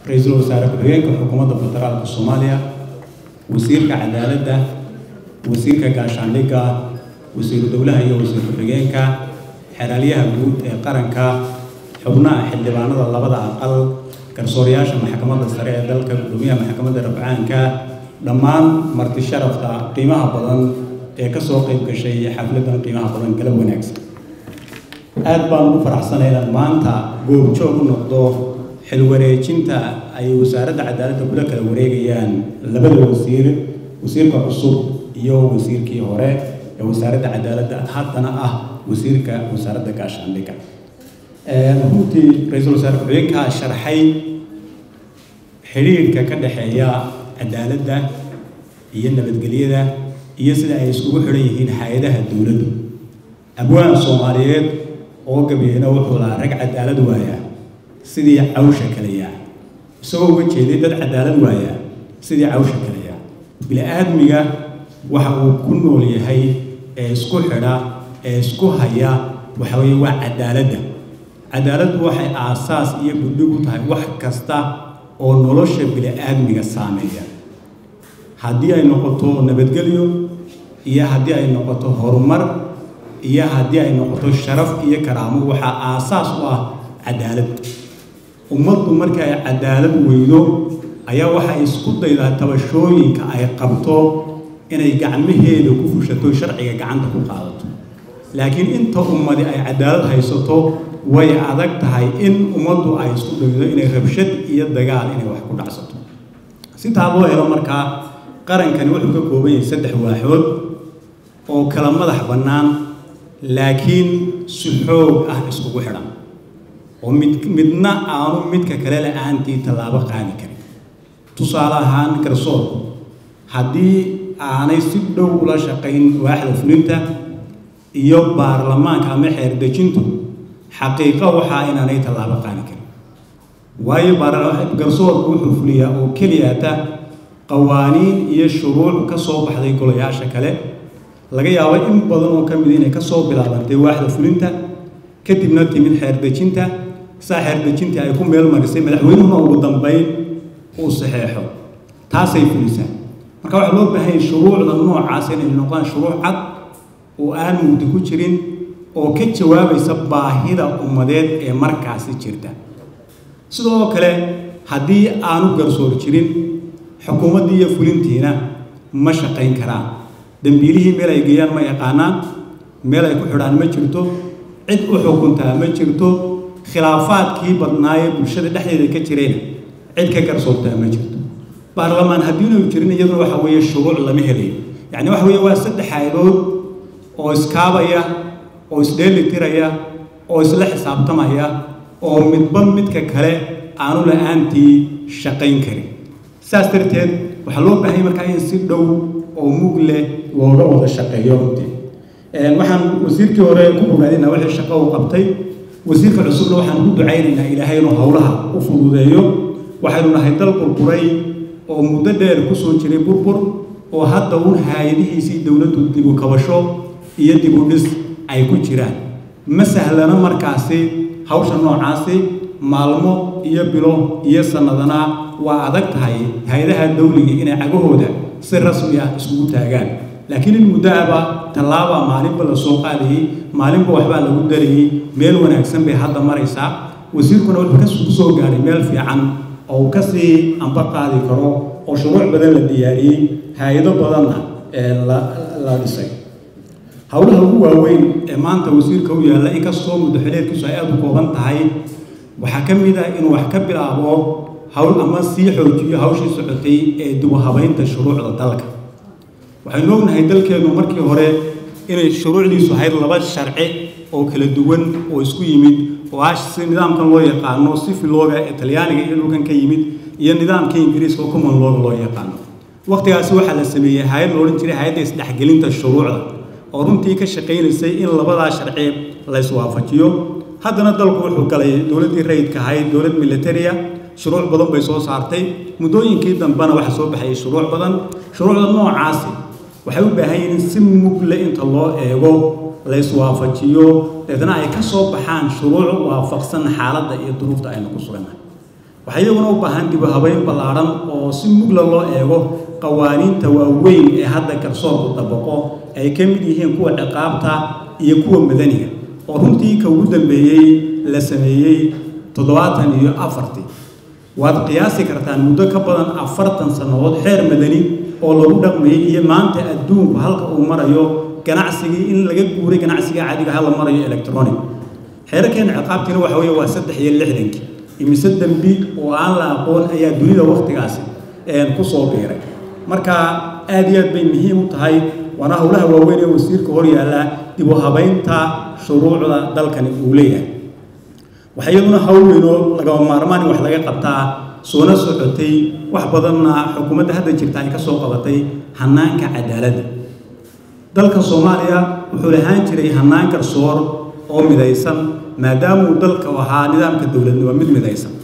ra-iisul wasaare ku-xigeenka xukuumadda federaalka soomaaliya wasiirka cadaaladda wasiirka gaashaandhigga wasiiru dowlaha iyo wasiir ku-xigeenka xeraalyaha guud ee qaranka xubnaha xildhibaanada labada aqal garsoorayaasha maxkamadda sare ee dalka gudoomiyaha maxkamadda rabcaanka dhammaan marti sharafta qiimaha badan ee kasoo qayb gashay xafladan qiimaha badan galab wanaagsan aad baan ugu faraxsanay inaan maanta goobjoog u noqdo xilwareejinta ay wasaaradda cadaaladda kula kala wareegayaan labada wasiir wasiirka cusub iyo wasiirkii hore ee wasaaradda cadaaladda haddana ah wasiirka wasaaradda gaashaandhigga runtii ra-iisul wasaare ku-xigeenkaa sharxay xidhiirhka ka dhexeeya cadaaladda iyo nabadgelyada iyo sida ay iskugu xidhan yihiin hay-adaha dowladdu abwaan soomaaliyeed oo gabyeyna wuxuu lahaa rag cadaalad waaya sidii cawsha kaleya isagoo uga jeeday dad cadaalad waaya sidii cawsha kaleya bini-aadmiga waxa uu ku nool yahay ee isku xidha ee isku haya waxa weeye waa cadaaladda cadaaladdu waxay aasaas iyo gudhig u tahay wax kasta oo nolosha bini-aadmiga saameeya haddii ay noqoto nabadgelyo iyo haddii ay noqoto horumar iyo haddii ay noqoto sharaf iyo karaamo waxaa aasaas u ah cadaalad ummaddu markii ay cadaalad weydo ayaa waxay isku daydaa tabashooyinka ay qabto inay gacmaheeda ku fushato sharciga gacanta ku qaadato laakiin inta ummadi ay cadaalad haysato way adag tahay in ummaddu ay isku daydo inay rabshad iyo dagaal inay wax ku dhacsato sitaa loo helo markaa qarankani wuxuu ka kooban yahay saddex waaxood oo kala madax bannaan laakiin si xoog ah iskugu xidhan oo mid midna aanu midka kale la-aantii tallaabo qaadi karin tusaale ahaan garsoorku haddii aanay si dhow ula shaqayn waaxda fulinta iyo baarlamaanka ama xeerdejintu xaqiiqo waxaa inaanay tallaabo qaadi karin waayo garsoorku wuxuu fuliyaa oo keliyata qawaaniin iyo shuruuc ka soo baxday golayaasha kale laga yaabo in badan oo ka mid inay ka soo bilaabantay waaxda fulinta kadibna timid xeerdejinta saa xeerdejintii ay ku meel marisay madaxweynuhuna ugu dambayn uu saxeexo taasay fulisaa marka waxaa loo baahanyay shuruucda noocaas inay noqdaan shuruuc cad oo aan mugdi ku jirin oo ka jawaabaysa baahida ummadeed ee markaasi jirta sidoo kale haddii aanu garsoor jirin xukuumaddii iyo fulintiina ma shaqayn karaan dembiilihii meel ay geeyaan ma yaqaanaan meel ay ku xidhaan ma jirto cid u xukuntaa ma jirto khilaafaadkii badnaayee bulshada dhexdeeda ka jirayna cid ka garsoortaa ma jirto baarlamaan haddiinu jirin iyaduna waxa weeye shuruuc lama helayo yacni waxa weeye waa saddex haydood oo iskaabaya oo isdheelitiraya oo isla xisaabtamaya oo midba midka kale aanu la-aantii shaqayn karin saas darteed waxaa loo baahanya markaa in si dhow oo mug leh looga wada shaqeeyo runtii waxaan wasiirkii hore ku bogaadinaa wixii shaqo uu qabtay wasiirka cusubna waxaan ku ducaynaynaa ilaahay inuu howlaha u fududeeyo waxaynu nahay dal burburay oo muddo dheer kusoo jiray burbur oo hadda uun haayadihiisii dowladdu dibu kabasho iyo dibu dhis ay ku jiraan ma sahlana markaasi hawsha noocaasi maalmo iyo bilo iyo sannadana waa adag tahay hay-adaha dawliga inay cagahooda si rasmi ah iskugu taagaan laakiin in muddoaba tallaaba maalinba la soo qaadayey maalinba waxbaa lagu darayey meel wanaagsan bay hadda maraysaa wasiirkuna wuxuu ka soo gaadhay meel fiican oo uu kasii amba qaadi karo oo shuruuc badan la diyaariyey hay-ado badanna la dhisay howlaha ugu waaweyn ee maanta wasiirka u yaalla inkastoo muddaxileedkiisu ay aada u kooban tahay waxaa ka mid ah inuu wax ka bilaabo hawl ama sii xoojiyo hawshii socotay ee dubu habaynta shuruucda dalka waxaynu ognahay dalkeennu markii hore inay shuruucdiisu ahayd laba sharci oo kala duwan oo isku yimid oo ah si nidaamkan loo yaqaano sifilooga ee talyaaniga iyo dhulkan ka yimid iyo nidaamka ingiriiska oo common looga loo yaqaano waqtigaasi waxaa la sameeyey hay-ad la odhan jiray hay-adda isdhexgelinta shuruucda oo runtii ka shaqaynaysay in labadaa sharci la iswaafajiyo haddana dalku wuxuu galay dowladdii rayidka ahayd dowlad militaria shuruuc badan bay soo saartay muddooyinkii dambena waxaa soo baxayay shuruuc badan shuruucda noocaasi waxay u baahan yihiin si mugle inta loo eego la iswaafajiyo deetna ay ka soo baxaan shuruuc waafaqsan xaaladda iyo duruufta aynu ku sugannahay waxaa iyaguna u baahan dib u habeyn ballaadhan oo si mugla loo eego qawaaniinta waaweyn ee hadda garsoorku dabaqo ay ka mid yihiin kuwa ciqaabta iyo kuwa madaniga oo runtii ka ugu dambeeyey la sameeyey toddobaatan iyo afartii waad qiyaasi kartaan muddo ka badan afartan sannadood xeer madani oo lagu dhaqmayay iyo maanta adduunku halka uu marayo ganacsigii in laga guuray ganacsiga caadiga hala marayo electronic xeerarkeena ciqaabtiina waxa weeye waa saddex iyo lixdankii imise dembi oo aan la aqoon ayaa dunida wakhtigaasi ku soo biiray marka aad iyo aad bay muhiim u tahay waana howlaha waaweyn ee wasiirka hor yaalla dib u habaynta shuruucda dalkani uu leeyahay waxaa iyaduna hawl weynoo lagama maarmaan in wax laga qabtaa soona socotay wax badanna xukuumadda hadda jirta ay ka soo qabatay hanaanka cadaaladda dalka soomaaliya wuxuu lahaan jiray hanaan garsoor oo midaysan maadaamuu dalka ahaa nidaamka dowladnimo mid midaysan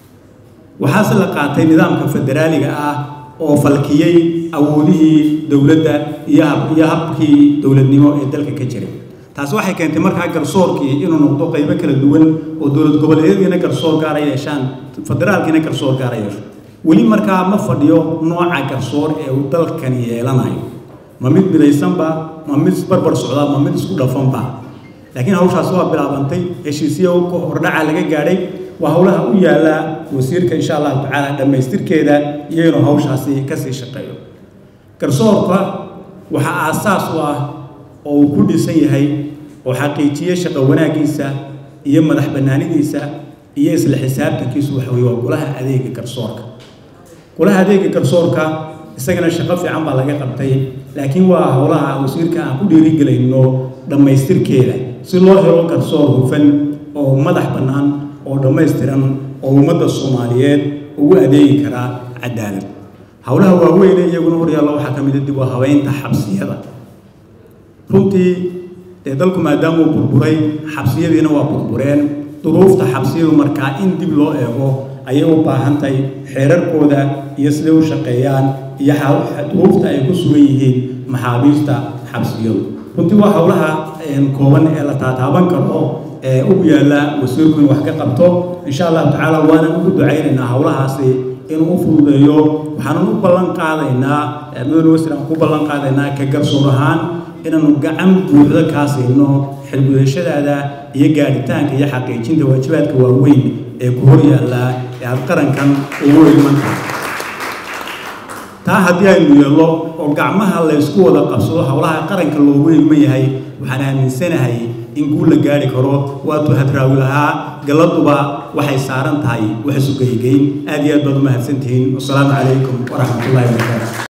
waxaase la qaatay nidaamka federaaliga ah oo falkiyey awoodihii dowladda iyo iyo habkii dowladnimo ee dalka ka jiray taasi waxay keentay markaa garsoorkii inuu noqdo qaybo kala duwan oo dowlad goboleedyadiina garsoor gaara yeeshaan federaalkiina garsoor gaara yeesho weli markaa ma fadhiyo nooca garsoor ee uu dalkani yeelanayo ma mid midaysanba ma mid barbar socda ma mid isku dhafanba laakiin hawshaas waa bilaabantay heshiisyo hordhaca laga gaadhay waa howlaha u yaalla wasiirka insha allahu tacaala dhammaystirkeeda iyo inuu hawshaasi kasii shaqeeyo garsoorka waxaa aasaas u ah oo uu ku dhisan yahay oo xaqiijiye shaqo wanaaggiisa iyo madax bannaanidiisa iyo isla xisaabtankiisu waxa weye waa golaha adeega garsoorka golaha adeega garsoorka isagana shaqo fiican baa laga qabtay laakiin waa howlaha wasiirka aan ku dhiirigelayno dhammaystirkeeda si loo helo garsoor hufan oo madax bannaan oo dhammaystiran oo ummadda soomaaliyeed ugu adeegi karaa cadaalad howlaha waaweyne iyaguna horyaalla waxaa ka mid a dib u habeynta xabsiyada runtii dee dalku maadaamuu burburay xabsiyadiina waa burbureen duruufta xabsiyadu markaa in dib loo eego ayay u baahan tahay xeerarkooda iyo siday u shaqeeyaan iyo duruufta ay ku sugan yihiin maxaabiista xabsiyadu runtii waa howlaha kooban ee la taataaban karo ee u yaalla wasiirku in wax ka qabto insha allahu tacaala waanan ugu ducaynaynaa howlahaasi inuu u fududeeyo waxaanan u ballan qaadaynaa mudane wasiir aan ku ballan qaadaynaa ka garsoor ahaan inaanu gacan buuxdo kaa siino xilgudashadaada iyo gaadhitaanka iyo xaqiijinta waajibaadka waaweyn ee ku hor yaallaa ee aada qarankan ugu iman tahay taa haddii aynu yeello oo gacmaha laysku wada qabsado howlaha qaranka loogu ilman yahay waxaan aaminsanahay in guul la gaari karo waatuu hadraawi lahaa galladuba waxay saaran tahay wax isugeygeyn aad iyo aad baad u mahadsantihiin wasalaamu calaykum waraxmatullahi wabarakaatu